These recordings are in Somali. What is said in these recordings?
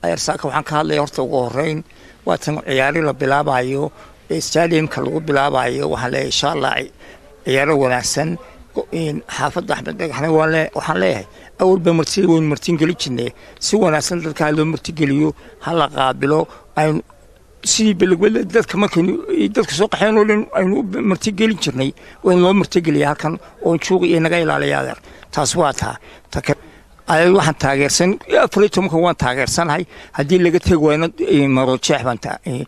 ayarsaaka waxaan ka hadlaya horta ugu horeyn waa tan ciyaari la bilaabayo stadiumka lagu bilaabayo waxaan leeyahay insha allah ciyaaro wanaagsan xaafadda axmed dhagaxna waxaan leeyahay awalba martida waynu martingeli jirnay si wanaagsan dadka ha loo martigeliyo ha la qaabilo aynu sidii belegwele dadka markaynu dadka soo qaxeen oo dhan aynu u martigelin jirnay waynu loo martigeliya halkan oon juuqi iyo naga ilaaliya adeer taas waa taa ayad waxaan taageersan afar iyo tobanka waan taageersanahay haddii laga tegi wayno maroojeex baan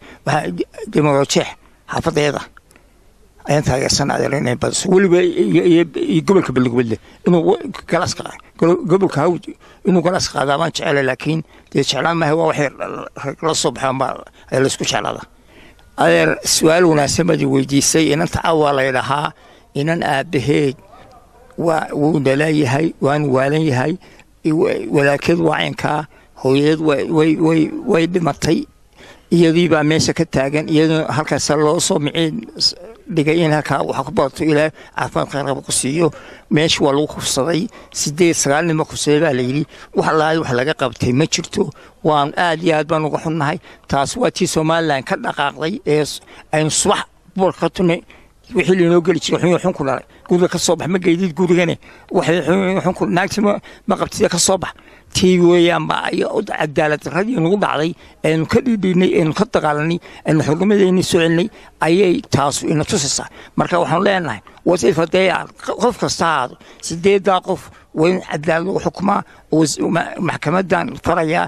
de maroojeex xaafadeeda ayaan taageersan adeer inay badiso weliba iyo gobolka belegwele inuu galaas gobolka hawd inuu galaas qaadaa baan jecela laakiin dee jeclaan maaha waa waxay la soo baxeen baa laysku jeclada adeer su-aal wanaagsan baad weydiisay inanta cawaa laydhahaa inan aabaheed waa wuu naleeyahay waanu waalan yahay walaakeed waa caynkaa hooyadeed way dhimatay iyadii baa meesha ka taagan iyadoo halkaas loo soo miciin dhigay in halkaa wax ku barato ilaa caafimaad qayrqaba ku siiyo meesha waa lagu kufsaday sideed sagaal nimo kufsaday baa layidhi wax laali wax laga qabtay ma jirto waan aad iyo aad baan uga xunnahay taas waa tii somalilan ka dhaqaaqday ee aynu subax boolka ka tunay wixii lainoo geli jiray xun xun ku dhalay guriga ka soo bax ma geydid gurigane waxay xun ku naagti ma qabtida ka soo bax tii weeyaan baa cadaalad daradii nagu dhacday aynu ka dhiidhiinay aynu ka dagaalanay aynu xurnimadeeni soo celinay ayay taasu ina tusaysaa marka waxaanu leenahay wasiif haddee qof kasta ahaado sideedaa qof waa in cadaalad lagu xukumaa maxkamadan farayaa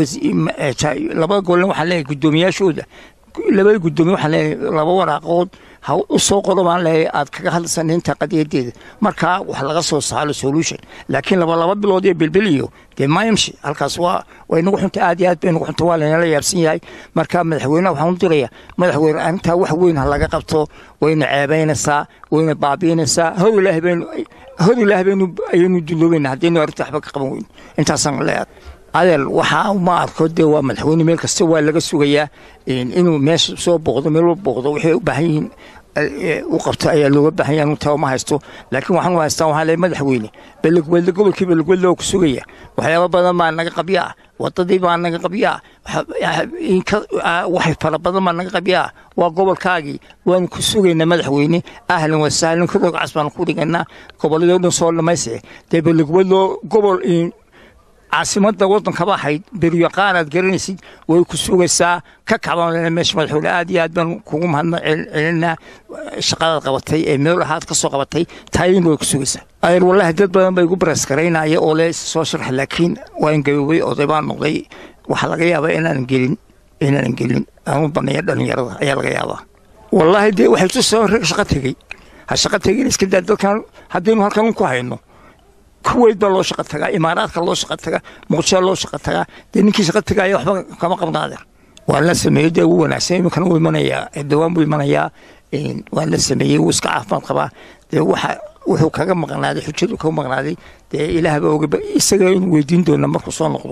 labada golna waxaan leeyahay guddoomiyaashooda labada guddoomiye waxaan leeyahay laba waraaqood ha u soo qodo baan leeyahay aad kaga hadlaysan inta qadiyadeeda markaa wax laga soo saaro solution laakiin laba laba bilood iyo bilbiliyo dee mayamshi halkaas waa way nagu xunta aad iyo aad bay nagu xunta waa laynala yaabsan yahay marka madaxweyneha waxaan u diraya madaxweyne arrintaa wax weyn ha laga qabto wayna ceebaynaysaa wayna baabiinaysaa hor ilaahi baynu hor ilaahi baynu ayaynu duloobayna haddaynu arrinta waxba ka qaban weyn intaasaan leeyahay adeer waxaa ma arko dee waa madaxweyne meel kasta waa laga sugayaa inuu meesha soo booqdo meel booqdo waxay u baahan yihiin u qabto ayaa looga baahan yahay anu taba ma haysto laakiin waxaan u haystaa waxaa leeyahay madaxweyne belegwelde gobolkii belegwelde oo ku sugaya waxyaaba badan baa naga qabya ah wadadii baa naga qabya ah waxay fara badan baa naga qabya ah waa gobolkaagii waanu ku sugaynaa madaxweyne ahlan wasahlan ku rogcas baanu ku dhigaynaa gobolladoo dhan soo dhamaystire dee belegweldo gobol caasimada wadankaba ahayd beryaqaan aad garanaysid way ku sugaysaa ka kacban meesha madaxweyne aad iyo aad baan kugu mahadna celinaa shaqadaad qabatay ee meel ahaad ka soo qabatay taayina way ku sugaysaa adeer wallahi dad badan bay igu bareeskaraynaya oo le soo sharxa laakiin waan gaboobay oday baan noqday waxaa laga yaabaa inaanan gelin inaanan gelin aanu baneeya dhalinyarada ayaa laga yaabaa wallaahi dee waxay tusoo rag shaqo tegey ha shaqo tegin iska daa dadkan haddaynu halkan ku hayno kuweyd baa loo shaqa tagaa imaaraadka loo shaqa tagaa muqdishoa loo shaqa tagaa dee ninkii shaqa tagaaya waxba kama qabnaadeer waan la sameeyey dee ugu wanaagsan iminkana wuu imanayaa dawaan buu imanayaa waan la sameeyey wuu iska caafimaad qabaa dee waxa wuxuu kaga maqnaaday xujadu kaga maqnaaday dee ilaah baa oga isaga inu weydiin doona markuu soo noqdo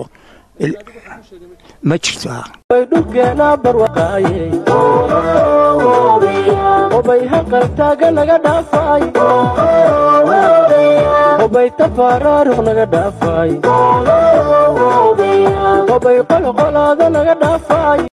ma jirto dhulkeena barwaqaayey obay haqaltaaga naga dhaafay obay tafaaraaruq naga dhaafay obay qolqolaada naga dhaafay